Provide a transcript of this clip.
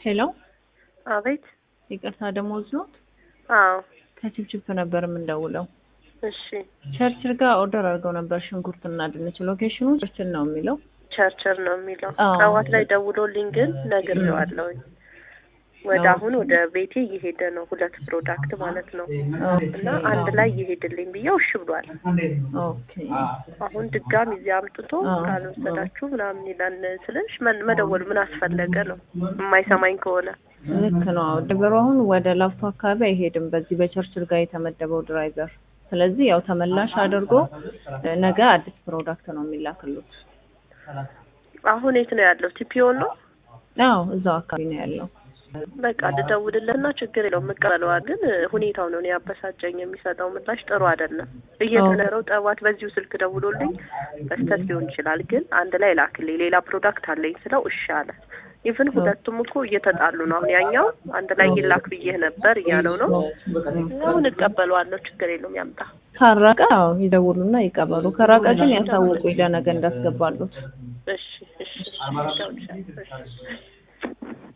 ሄሎ አቤት። ይቅርታ ደሞዝ ኖት? አዎ። ከችፕችፕ ነበር የምንደውለው። እሺ። ቸርችል ጋር ኦርደር አድርገው ነበር ሽንኩርትና ድንች። ሎኬሽኑ ቸርችል ነው የሚለው። ቸርቸር ነው የሚለው። አዎ። ጠዋት ላይ ደውሎልኝ ግን ነግሬዋለሁኝ። ወደ አዎ። አሁን ወደ ቤቴ እየሄደ ነው፣ ሁለት ፕሮዳክት ማለት ነው። እና አንድ ላይ ይሄድልኝ ብዬው እሺ ብሏል። ኦኬ አሁን ድጋሚ እዚህ አምጥቶ አዎ። ካልወሰዳችሁ ምናምን ይላል ስልሽ መን- መደወል ምን አስፈለገ ነው የማይሰማኝ ከሆነ ልክ ነው። አዎ ድበሩ አሁን ወደ ላፍቶ አካባቢ አይሄድም በዚህ በቸርችል ጋር የተመደበው ድራይቨር። ስለዚህ ያው ተመላሽ አድርጎ እ፣ ነገ አዲስ ፕሮዳክት ነው የሚላክሉት። አሁን የት ነው ያለው? ቲፒኦ ነው። አዎ እዛው አካባቢ ነው ያለው። በቃ ልደውልለትና ችግር የለውም እቀበለዋል። ግን እ፣ ሁኔታው ነው እኔ ያበሳጨኝ። የሚሰጠው ምላሽ ጥሩ አይደለም። እየተነረው ጠዋት በዚሁ ስልክ ደውሎልኝ በስተት ሊሆን ይችላል፣ ግን አንድ ላይ ላክልኝ ሌላ ፕሮዳክት አለኝ ስለው እሺ አለ። ኢቭን ሁለቱም እኮ እየተጣሉ ነው። አሁን ያኛው አንድ ላይ ይላክ ብዬህ ነበር እያለው ነው። አሁን እቀበለዋለሁ፣ ችግር የለውም ያምጣ። ካራቀ አዎ ይደውሉና ይቀበሉ። ከራቀ ግን ያሳውቁ ለነገ እንዳስገባሉት። እሺ እሺ እሺ እደውልልሻለሁ። እሺ